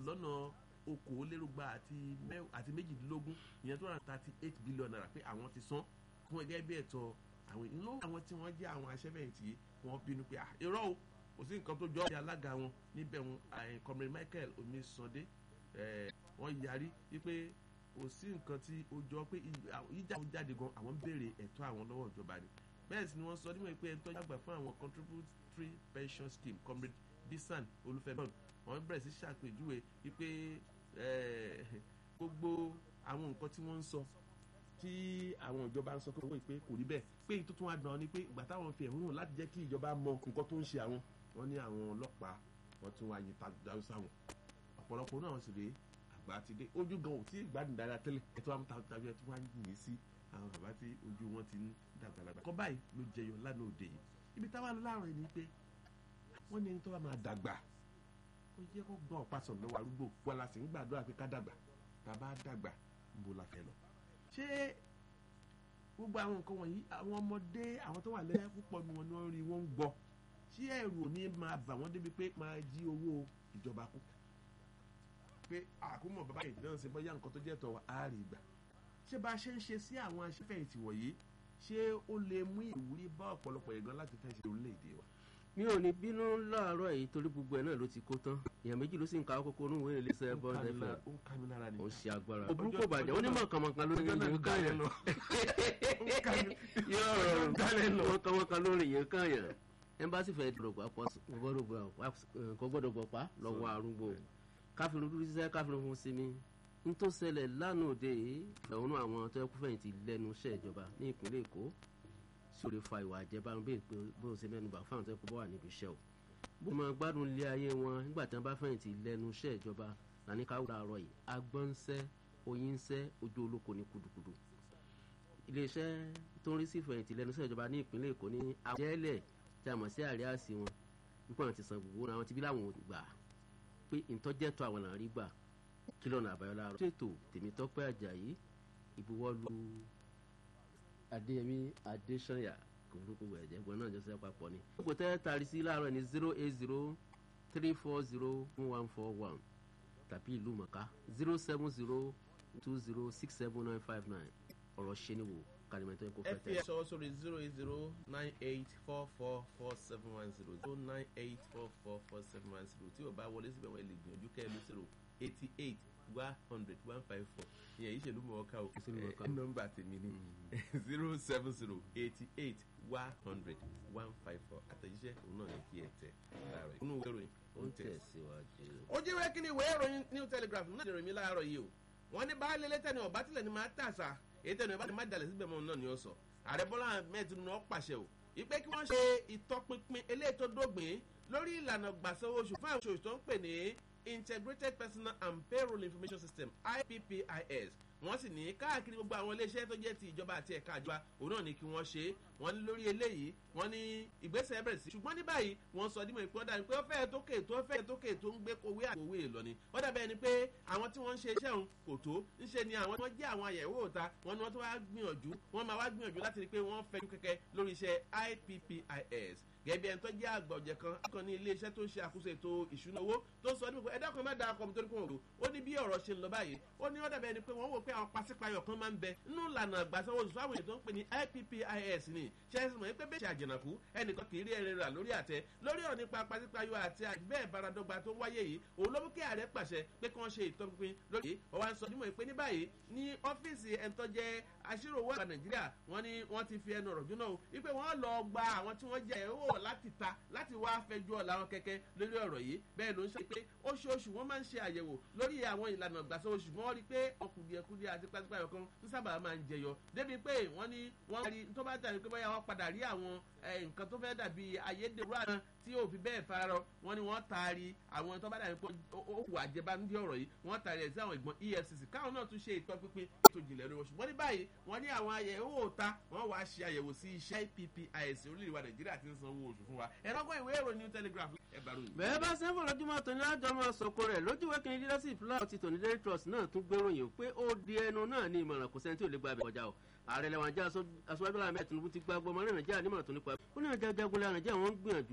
lọ́nà okòólérúgba àti méjìdínlógún ìyẹn tó rà thirty eight billion naira pé àwọn ti san fún ẹgẹ́ bí ẹ̀tọ́ àwọn inú àwọn tí wọ́n jẹ́ àwọn aṣẹ́fẹ̀yìntì wọ́n bínú pé irọ́ o kò sí nǹkan tó jọ ọ́ alága wọn níbẹ̀ wọn comrade Michael Omisande wọ́n yarí wípé kò sí nǹkan tí ó jọ pé ìjà ó jáde gan àwọn ń béèrè ẹ̀tọ́ àwọn lọ́wọ́ ìjọba ni bẹ́ẹ̀ sì ni wọ́n sọ níwọ̀n pé ẹ̀tọ́ àgbà fún àwọn contributory pension scheme comrade bisan olúfẹ́bọ̀n wọ́n bẹ̀rẹ̀ sí ṣàpèjúwe wípé gbogbo àwọn nǹkan tí wọ́n ń sọ tí àwọn ìjọba ń sọ pé owó ìpè kò rí bẹ́ẹ̀ pé èyí tó tún wá dán ni pé ìgbà táwọn fi ẹ̀hónú láti jẹ́ kí ìjọba mọ nǹkan tó ń ṣe àwọn wọ́n ní àwọn ọlọ́pàá wọ́n tún wá yin tàbí sáwọn ọ̀pọ̀lọpọ̀ náà sì rèé àgbà ti dé ojú gan ò tí ì gbádùn dáadáa tẹ́lẹ̀ ẹ̀ tó wá ta tàbí ẹ̀ tó wá yìn sí àwọn bàbá tí ojú wọn ti ń dàgbàlagbà. kọ́ báyìí ló jẹyọ lánàá òde yìí ibi táwa lọ láàrin ẹni pé wọ́n ní ẹni tó bá máa dàgbà ó yẹ kó gbọ́n ọ̀pá sọ̀rọ̀ lọ́wọ́ arúgbó wọn la sì ń gbàdúrà pé ká dàgbà bàbá dàgbà ń bo la fẹ́ lọ. ṣé gbogbo àwọn nǹkan wọ̀nyí àwọn ọmọdé àwọn tó wà lẹ́yìn púpọ̀ ni wọn ní wọ́n rí wọ́n ń gbọ́ ṣé ẹ̀rù ò ní máa bà wọ́n débi pé máa jí owó ìjọba kú pé àkúmọ̀ bàbá yìí náà ṣe bọ́yá nǹkan tó jẹ́ tọ̀ á rí gbà ṣé bá a ṣe ń ṣe sí àwọn aṣẹ́fẹ̀yìntì wọ̀nyí ṣé ó lè mú ìwúrí bá ọ̀pọ̀lọpọ̀ ìgan láti fẹ́ ṣe orílẹ̀-èdè wa. mi ò ní bínú láàárọ̀ yìí torí gbogbo ẹ̀ náà ló ti kó tán èèyàn méjì ló sì ń ka kókó onú ìwé iléeṣẹ́ bọ́ọ̀dù ẹ̀fẹ̀ ó ń ká mi lára ni. ó ṣe agbára ó burúkú bàjẹ́ ó ní mọ̀kànmọ̀kàn lórí yìí kàn yẹn yóò rọrùn mọ̀kànmọ̀kàn lórí yìí kàn yẹn ẹmbásí fẹ́ẹ́ dọ̀gbà kò gbọ́dọ̀ gbọ̀pá lọ́wọ́ arúgbó káfíńrún dúró sísẹ́ káfíńrún fún sinmi ntó ṣẹlẹ̀ lánàá òde ìfẹ̀hónú àwọn tó ẹkú fẹ̀yìntì lẹ́nu iṣẹ́ ìjọba ní ìpínlẹ̀ èkó sí òde fa ìwà àjẹbánu bí èpè bó ṣe mẹ́nuba fáwọn tó ẹkú bọ́ wà níbi iṣẹ́ o. bó máa gbádùn ilé ayé wọn nígbà tí wọ́n bá fẹ̀yìntì lẹ́nu iṣẹ́ ìjọba làní ká wúra àrọ̀ yìí agbọ́nsẹ́ oyínsẹ́ ojú olóko ní kudukudu. iléeṣẹ́ tó ń rí sí ìfẹ̀yìntì lẹ́nu iṣẹ́ ìjọba ní ìpínlẹ̀ èkó ní àjẹ́lẹ̀ tí a mọ̀ sí àríyáàsí wọn nípa àwọn ti san gbogbo àwọn ti bí láwọn gbà pé ìtọ́jẹ́tọ̀ àwọn làwọn rí gbà kí lọ́nà àbáyọ láàárọ̀. ṣètò tèmítọ́pẹ́ àjàyí ìbuwọ́lu adéyẹmí adéṣanyà kò burúkú ẹ̀jẹ̀ gbọ́n náà jọ́sẹ̀ papọ̀ ni. gbogbo tẹ́ tari sí láàárọ̀ ní zero eight zero three four zero one four one tàbí ìlú mọ̀ká zero seven zero two zero six seven nine five nine ọ̀rọ̀ ṣe ni wò kàlímẹ̀tọ́ ẹ̀kọ́ ẹ fẹ́ fi tẹ̀. ẹ sọ sórí zero eight zero nine eight four four four seven one zero zero nine eight four four four seven one zero tí o bá wọlé síbẹ̀ wọ́n lè gbìyànjú kẹ́ ẹ ló zero eighty eight one hundred one five four ìyẹn ìṣèlú mọ̀ọ́ká o Ìṣèlú mọ̀ọ́ká. ẹ nọ́mbà tèmi ni zero seven zero eighty eight one hundred one five four àtẹ̀jíṣẹ́ òun náà ní kí ẹ tẹ̀ láàárọ̀ yìí. inú ìwé ìròyìn ó ó ń ń tẹ̀ tẹ̀síwájú. ó jí wẹ́ kí ni ìwé ìròyìn new telegraph náà lè rìn mí láàárọ̀ yìí o wọ́n ní baálé lẹ́tẹ̀ ni ọ̀bá tilẹ̀ ni máa tàṣà èyí tẹ̀ ni ọ̀bá ti má dalẹ̀ síbẹ̀ mọ́ náà ni ó sọ ààrẹ bọ́lá ahmed tinubu náà pàṣẹ o ìpè kí wọ́n ṣe ìtọpinpin eléyìí tó dógbìn lórí ìlànà gbàsanwó oṣù fún àwọn oṣù tó ń pè ní integrated personal and payroll information system ippis wọ́n sì ní káàkiri gbogbo àwọn iléeṣẹ́ tó jẹ́ ti ìjọba àti ẹ̀ka ìjọba òun náà ni kí wọ́n ṣe é wọ́n ní lórí eléyìí wọ́n ní ìgbésẹ̀ bẹ̀rẹ̀ sí ṣùgbọ́n ní báyìí wọ́n sọ dímọ̀ ìpín ọ̀dà ni pé ó fẹ́ẹ̀ tókè tó fẹ́ẹ̀ tókè tó ń gbé kowé àkówé lọ ni ó dàbẹ̀ ni pé àwọn tí wọ́n ń ṣe iṣẹ́ òun kò tó ńṣe ni àwọn tí wọ́n jẹ́ àwọn àyẹ̀wò òta wọ́n ní wọ́n tó wá gbìyànjú wọ́n máa wá gbìyànjú láti rí i pé wọ́n fẹ́ kẹ́kẹ́ lórí iṣẹ́ ippis gẹ́gẹ́ ẹni tó jẹ́ àgbà ọ̀jẹ̀ kan kan ní iléeṣẹ́ tó ń ṣe àkóso ètò ìṣúná owó tó sọ nípa ẹ̀dá kan má da ọkọ̀ mi torí pé wọ́n rò ó ní bí ọ̀rọ̀ ṣe ń lọ báyìí ó ní ó dàbí ẹni pé wọ́n wò pé àwọn pàṣípààyọ̀ kan máa ń bẹ nínú ìlànà àgbàsanwó oṣù fáwọn èèyàn tó ń pè ní ippis ni ṣe é mọ̀ pé bẹ́ẹ̀ ṣe àjẹnàkú ẹnìkan kì í rí ẹrẹ rà lórí àtẹ lórí ọ̀rọ̀ nípa pàṣípààyọ̀ àti bẹ́ẹ̀ baradọ́gba tó wáyé yìí òun ló mú kí ààrẹ pàṣẹ pé kí wọ́n ṣe ìtọ́pinpin lórí ọwọ́ à ń sọ nímọ̀ pé ní báyìí ní ọ́fíìsì ẹ̀ńtọ́jẹ́ aṣírò owó àgbà nàìjíríà wọ́n ní wọ́n ti fi ẹnu ọ̀rọ̀ jóná o wípé wọ́n lọ gba àwọn tí wọ́n jẹ́ owó láti ta láti wá fẹjọ́ làwọn kẹ̀kẹ́ lórí ọ̀rọ̀ yìí bẹ́ẹ̀ ló ń ṣe pé oṣooṣù wọ́n máa ń ṣe àyẹ̀wò lórí àwọn ìlànà ìgbàsọ oṣù wọ́n rí pé ọkùnriẹ̀kùnriẹ̀ àti pàṣípààyọ̀ kan tó sábà máa ń jẹyọ débi pé wọ́n ní wọ́n rí tó bá dàbí pé bóyá wọ́n padà rí àwọn eh, nǹkan tó fẹ́ dàbí ayédèrú àná tí ò fi bẹ́ẹ̀ farọ wọ́n ní wọ́n taari àwọn tó bá dàbí pé ó wù àjẹbánújẹ́ ọ̀rọ̀ yìí wọ́n taari ẹ̀ sí àwọn ìgbọ̀n efcc káwọn náà tún ṣe ìtọ́pinpin ètò ìjìnlẹ̀ lórí wọn ṣùgbọ́n ní báyìí wọ́n ní àwọn àyẹ̀wò òta wọ́n wá ṣe àyẹ̀wò sí iṣẹ́ ippis orílẹ̀-èdè wa nàìjíríà ti ń san owó oṣù fún wa ẹ̀rọ gbọ́ ìwé ìròyìn new telegraph ẹ̀ bá ròyìn. bẹ́ẹ̀ bá sẹ́fọ̀ lójúmọ́ tó ní àjọ máa sọ̀kò rẹ̀ lójúwé kìíní leadership láwọn ti tòní daily trust náà tún gbéròyìn pé ó di ẹnu náà ní ìmọ̀ràn kò sẹ́ni tí ò lè gba abẹ́ kọjá o ààrẹ lẹ́wọ̀n ajá aṣọ́jú bọ́lá ahmed tinubu ti gba gbọmọ náà nàìjíríà nímọ̀ràn tó nípa ó ní àjá jagunlé nàìjíríà wọ́n ń gbìyànjú